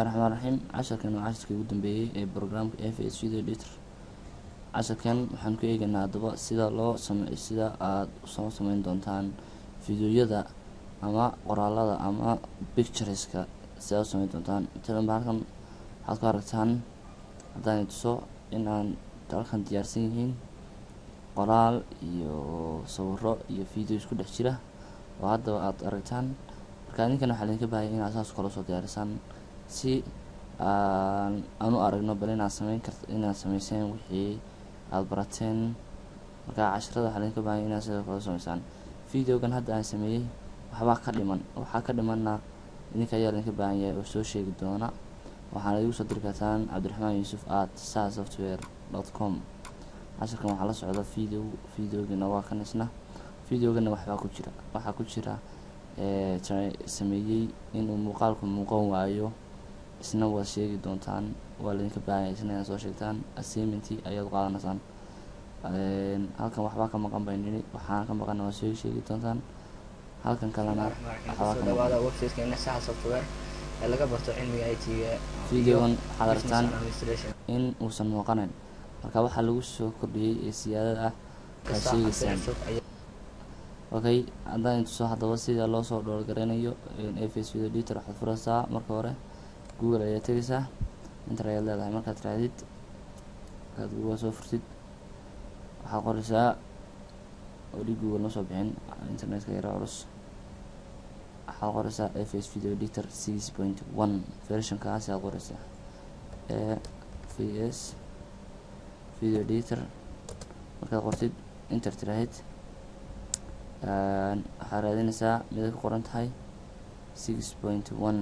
bismillahi raxmaan raxiim casharkan waa casharkii ugu dambeeyey ee programka f s video editor casharkan waxaan ku eegaynaa haddaba sida loo same sida aada soo sameyn doontaan videoyada ama qoraalada ama pictureska sida u sameyn doontaan matalan ba halkan waxaad ku aragtaan haddaan tuso in aan halkan diyaarsan yihiin qoraal iyo sawiro iyo video isku dhex jira oo haddaba aada aragtaan marka ninkan waxaa idinka baahaya inaad saas kala soo diyaarisaan si aan aan u aragno bal inaad sameyn karta inaad sameyseen wixii aada barateen marka casharada waxaa idinka baahaya inaad sidoo kale sameysaan videogan hadda aan sameeyey waxbaa ka dhiman waxaa ka dhimanna idinka ayaa idinka baahan yahay oo soo sheegi doona waxaana igu soo diri kartaan cabdiraxmaan yuusuf at sa software dot com casharkan waxaa la socda video videogana waa kan isna videogana waxbaa ku jira waxaa ku jira sameeyey inuu muuqaalku muuqan waayo isna waad sheegi doontaan waa laydinka baahanya isna inaad soo sheegtaan assignmentii ayaad qaadanaysaan halkan waxbaa ka maqan bay nini waxaana ka maqana waad sheegi sheegi doontaan halkan kalena waxbaa ka maqan websitekeena saxa software ee laga barto cilmiga it-ga videogan waxaad aragtaan in uusan muuqanayn marka waxaa lagu soo kordhiyey ee siyaadada ah waad sheegeysaan okay haddaan tuso haddaba sida loo soo dhowrgareynayo fs video editor waxaad furaysaa marka hore google ayaad tegaysaa inter ayaad leedahay markaad raadid markaad google soo furtid waxaad qoraysaa weli google ma soo bixin internetka yara culus waxaad qoraysaa fs video editor six point one versionkaasi aad qoraysaa e v s video editor markaad qortid inter tiraahid waxaa raadinaysaa miday ku qoran tahay six point one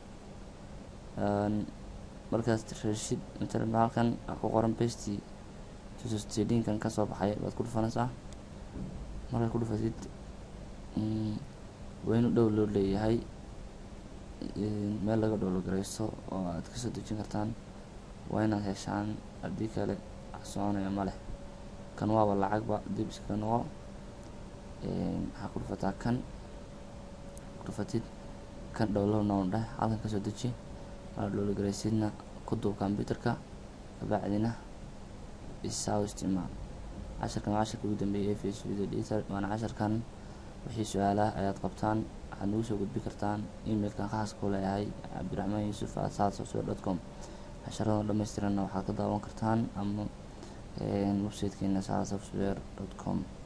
markaas rashid matalan halkan a ku qoran besty tusostedinkan kasoo baxay baad ku dhufanaysaa markaad ku dhufatid waa inu dhow loo leeyahay meel laga dhowlogareysto oo aad kasoo dejin kartaan waa inaad heshaan haddii kale wax soconaya ma leh kan waaba lacagba dib iskaga noqo waxaa ku dhufataa kan ku dhufatid kan dhowlo noon dheh halkan kasoo deji aa dhowlogareysidna ku duub computerka kabacdina isaa u isticmaal casharkan waa casharka ugu dambeeyay fs video editor waana casharkan wixii su-aalaha ayaad qabtaan waxaad nagu soo gudbi kartaan emailkan khaaska ku leeyahay cabdiraxmaan yuusuf at sad software dot com casharadoo dhammaystiranna waxaad ka daawan kartaan ama websitekeena sad software dot com